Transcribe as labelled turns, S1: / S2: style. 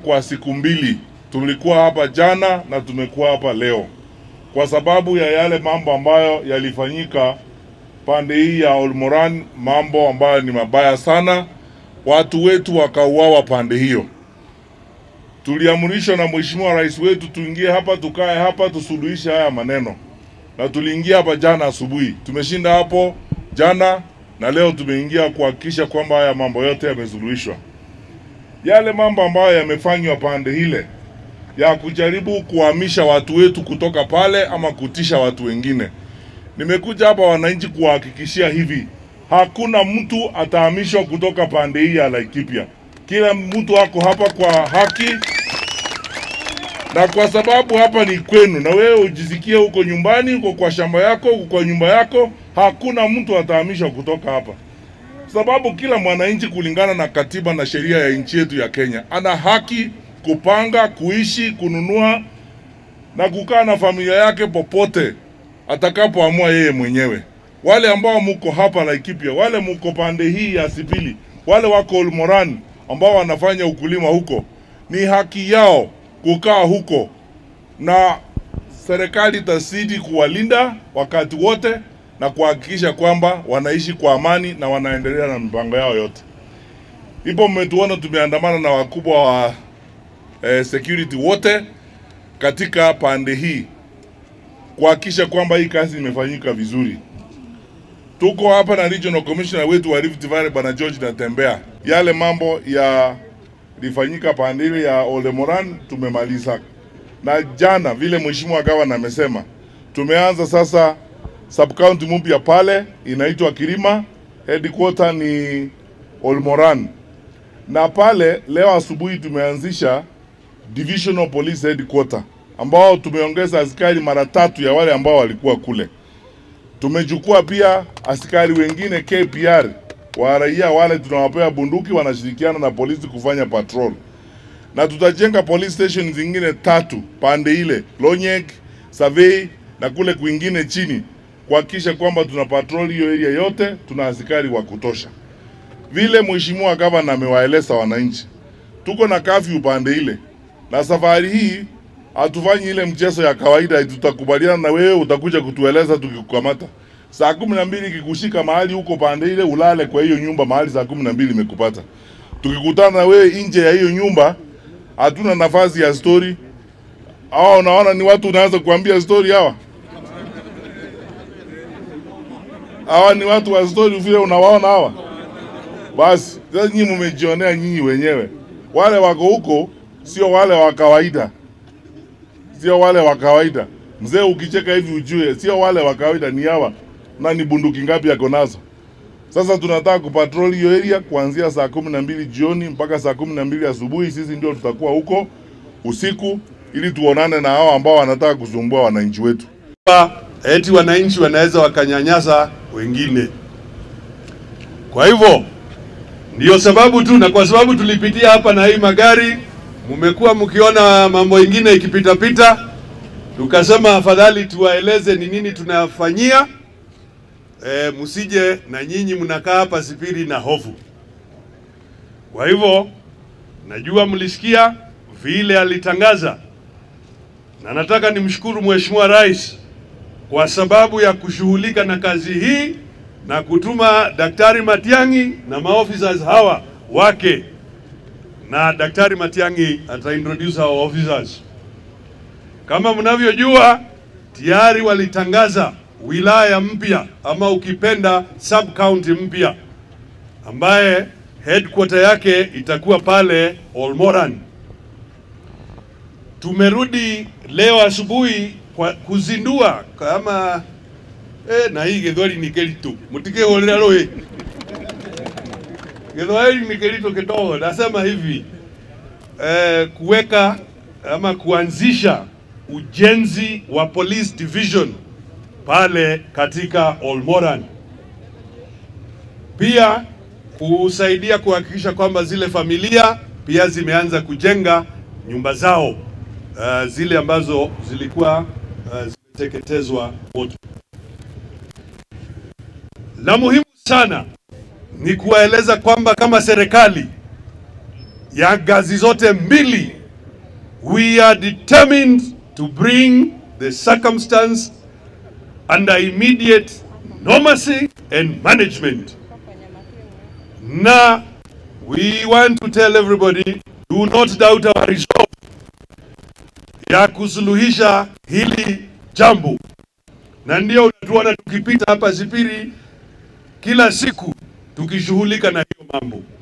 S1: kwa siku mbili. Tulikuwa hapa jana na tumekuwa hapa leo kwa sababu ya yale mambo ambayo yalifanyika pande hii ya Olmoran, mambo ambayo ni mabaya sana. Watu wetu wakauawa pande hiyo. Tuliamrishwa na mheshimiwa rais wetu tuingie hapa, tukae hapa, tusuluhishe haya maneno, na tuliingia hapa jana asubuhi. Tumeshinda hapo jana na leo tumeingia kuhakikisha kwamba haya mambo yote yamesuluhishwa. Yale mambo ambayo yamefanywa pande ile ya kujaribu kuhamisha watu wetu kutoka pale ama kutisha watu wengine, nimekuja hapa wananchi kuwahakikishia hivi, hakuna mtu atahamishwa kutoka pande hii ya Laikipia. Kila mtu ako hapa kwa haki, na kwa sababu hapa ni kwenu, na wewe ujisikie huko nyumbani, uko kwa shamba yako, uko kwa nyumba yako, hakuna mtu atahamishwa kutoka hapa, sababu kila mwananchi kulingana na katiba na sheria ya nchi yetu ya Kenya ana haki kupanga, kuishi, kununua na kukaa na familia yake popote atakapoamua yeye mwenyewe. Wale ambao muko hapa Laikipia, wale muko pande hii ya Sipili, wale wako Olmoran ambao wanafanya ukulima huko, ni haki yao kukaa huko, na serikali itazidi kuwalinda wakati wote na kuhakikisha kwamba wanaishi kwa amani na wanaendelea na mipango yao yote. Ipo mmetuona tumeandamana na wakubwa wa eh, security wote katika pande hii kuhakikisha kwamba hii kazi imefanyika vizuri. Tuko hapa na regional commissioner wetu wa Rift Valley bwana George Natembea. Yale mambo ya lifanyika pande ile ya Olemoran tumemaliza, na jana vile mheshimiwa gavana amesema, tumeanza sasa sub county mpya pale inaitwa Kirima, headquarter ni Olmoran, na pale leo asubuhi tumeanzisha divisional police headquarter ambao tumeongeza askari mara tatu ya wale ambao walikuwa kule. Tumechukua pia askari wengine KPR wa raia wale tunawapea bunduki, wanashirikiana na polisi kufanya patrol, na tutajenga police station zingine tatu pande ile Lonyek, Survey na kule kwingine chini, kuhakikisha kwamba tuna patrol hiyo area yote, tuna askari wa kutosha. Vile mheshimiwa gavana amewaeleza wananchi, tuko na kafyu pande ile, na safari hii hatufanyi ile mchezo ya kawaida. Tutakubaliana na wewe, utakuja kutueleza tukikukamata saa kumi na mbili ikikushika mahali huko pande ile, ulale kwa hiyo nyumba mahali saa kumi na mbili imekupata. Tukikutana na wewe nje ya hiyo nyumba, hatuna nafasi ya story. Hawa unaona ni watu unaanza kuambia story hawa hawa ni watu wa story vile unawaona hawa. Basi sasa nyinyi mmejionea nyinyi wenyewe, wale wako huko sio wale wa kawaida sio wale wa kawaida. Mzee, ukicheka hivi ujue sio wale wa kawaida, ni hawa. Na ni bunduki ngapi yako nazo? Sasa tunataka kupatrol hiyo area kuanzia saa kumi na mbili jioni mpaka saa kumi na mbili asubuhi. Sisi ndio tutakuwa huko usiku, ili tuonane na hao ambao wanataka kusumbua wananchi wetu.
S2: eti wananchi wanaweza wakanyanyasa wengine. Kwa hivyo ndiyo sababu tu, na kwa sababu tulipitia hapa na hii magari, mmekuwa mkiona mambo ingine ikipitapita, tukasema afadhali tuwaeleze ni nini tunafanyia. E, msije na nyinyi mnakaa hapa Sipiri na hofu. Kwa hivyo najua mlisikia vile alitangaza, na nataka nimshukuru Mheshimiwa Rais kwa sababu ya kushughulika na kazi hii na kutuma Daktari Matiang'i na maofficers hawa wake, na Daktari Matiang'i ata introduce our officers. Kama mnavyojua, tayari walitangaza wilaya mpya ama ukipenda sub county mpya ambaye headquarter yake itakuwa pale Olmoran. Tumerudi leo asubuhi kwa kuzindua kama eh, na hii githwari ni keritu mutikihurira rui githwari ni keritu kidogo. Nasema hivi eh, kuweka ama kuanzisha ujenzi wa police division pale katika Olmoran, pia kusaidia kuhakikisha kwamba zile familia pia zimeanza kujenga nyumba zao uh, zile ambazo zilikuwa uh, zimeteketezwa moto. La muhimu sana ni kuwaeleza kwamba kama serikali ya ngazi zote mbili, we are determined to bring the circumstance under immediate normalcy and management. Na we want to tell everybody, do not doubt our resolve ya kusuluhisha hili jambo, na ndio unatuona tukipita hapa Sipiri kila siku tukishughulika na hiyo mambo.